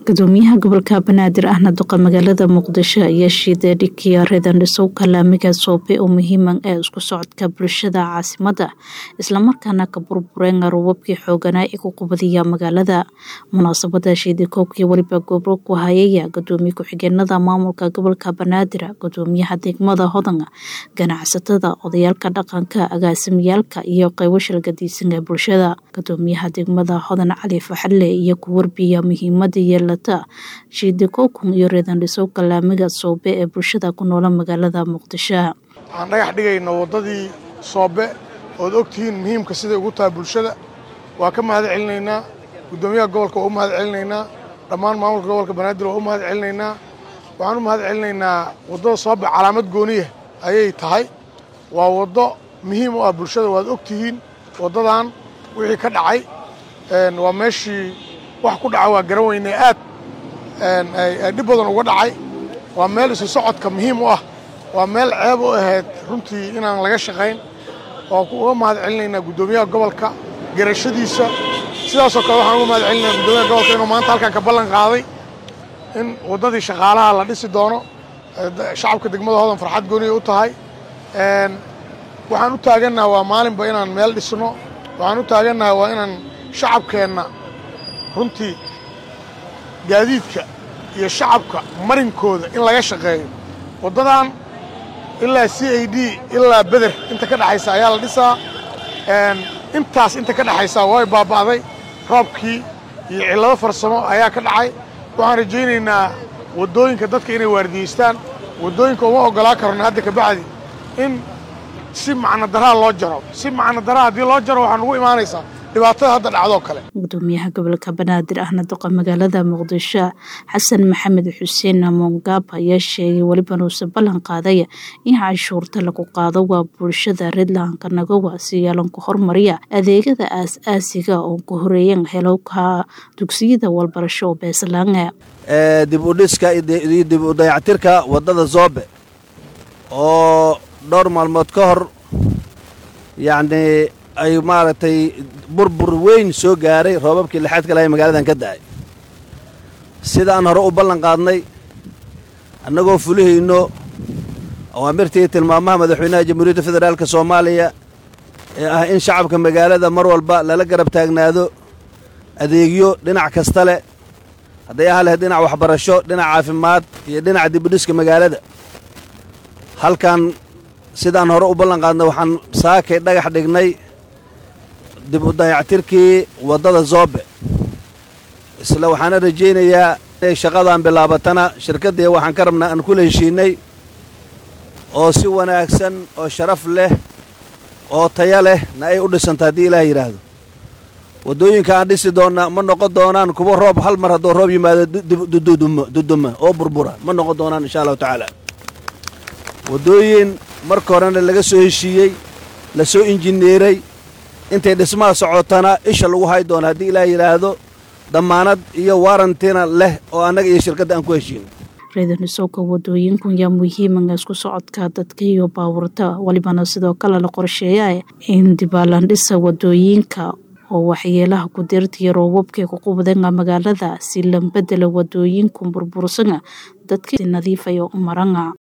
gudoomiyaha gobolka banaadir ahna duqa magaalada muqdisho ayaa shiiday dhikiya reedandhisow kalaamiga soobe oo muhiiman ee isku socodka bulshada caasimada islamarkaana ka burbureen robabkii xooganaa ee ku qubadiya magaalada munaasabada shiidi koobkii weliba gobro ku hayaya gudoomiye ku-xigeenada maamulka gobolka banaadir gudoomiyaha degmada hodan ganacsatada odayaalka dhaqanka agaasimiyaalka iyo qeybo shalgadiisan ee bulshada gudoomiyaha degmada hodan cali faxadle iyo ku warbiya muhiimada yeela shiidi kookun iyo reedandhisow kalaamiga soobe ee bulshada ku noola magaalada muqdisho waxaan dhagax dhigayno waddadii soobe ood ogtihiin muhiimka siday ugu tahay bulshada waa ka mahad celinaynaa guddoomiyaha gobolka waa u mahad celinaynaa dhammaan maamulka gobolka banaadir waa u mahad celinaynaa waxaan u mahad celinaynaa waddada soobe calaamad gooniya ayay tahay waa waddo muhiim u ah bulshada waad ogtihiin waddadan wixii ka dhacay waa meeshii wax ku dhaca waa garan weynee aad dhib badan uga dhacay waa meel isu socodka muhiim u ah waa meel ceeb u ahayd runtii inaan laga shaqayn waa uga mahad celinaynaa guddoomiyaha gobolka garashadiisa sidaasoo kale waxaan uga mahad celinaynaa guddoomiyaha gobolka inuu maanta halkan ka ballan qaaday in waddadii shaqaalaha la dhisi doono shacabka degmada hodan farxad gooniya u tahay waxaan u taagannaha waa maalinba inaan meel dhisno waxaan u taagannaha waa inaan shacabkeenna runtii gaadiidka iyo shacabka marinkooda in laga shaqeeyo waddadan ilaa c a d ilaa beder inta ka dhexaysa ayaa la dhisaa intaas inta ka dhexaysaa way baaba'day roobkii iyo cillado farsamo ayaa ka dhacay waxaan rajaynaynaa waddooyinka dadka inay waardiyeystaan waddooyinka uma oggolaa karno hadda kabacdi in si macno daraa loo jaro si macno daraa haddii loo jaro waxaa nugu imaanaysaa dhibaatada hadda dhacdoo kale gudoomiyaha gobolka banaadir ahna duqa magaalada muqdisho xasan maxamed xuseen mongaab ayaa sheegay weliba nuuse ballan qaaday in canshuurta lagu qaado waa bulshada redlanka nagawa si yeelanku hormariya adeegyada aas-aasiga oo ku horeeyan helowka dugsiyada walbarasho oo beeslaanga dib u dhiska iyo dib u dayactirka waddada zoobe oo dhowr maalmood ka hor yacnii ay maaragtay burbur weyn soo gaaray roobabkii lixaadka lahay magaaladan ka da'ay sida aan hore u ballan qaadnay annagoo fulihayno awaamirtii tilmaamaha madaxweynaha jamhuuriyadda federaalka soomaaliya ee ah in shacabka magaalada mar walba lala garab taagnaado adeegyo dhinac kasta leh hadday aha leh dhinac waxbarasho dhinac caafimaad iyo dhinaca dibudhiska magaalada halkan sidaan hore u ballan qaadnay waxaan saakay dhagax dhignay dib u dayactirkii waddada zoobe isla waxaana rajaynayaa inay shaqadan bilaabatana shirkaddii waxaan ka rabnaa aan kula heshiinnay oo si wanaagsan oo sharaf leh oo taya leh na ay u dhisanta haddii ilaah yidhaahdo waddooyinka aan dhisi doonna ma noqon doonaan kuwa roob hal mar hadduu roob yimaado duduma oo burbura ma noqon doonaan insha allahu tacaala waddooyin marka horena laga soo heshiiyey la soo injineeray intay dhismaha socotana isha lagu hay doono haddii ilaah yidhaahdo dammaanad iyo waarantina leh oo annaga iyo shirkadda aan ku heshiino reedandhisowka wadooyinku yaa muhiiman isku socodka dadka iyo baabuurta welibana sidoo kale la qorsheeya in dibaalandhisa wadooyinka oo waxyeelaha ku deertiya roobabkay ku qubdanga magaalada si lambedela wadooyinku burbursana dadka si nadiifayo u maranga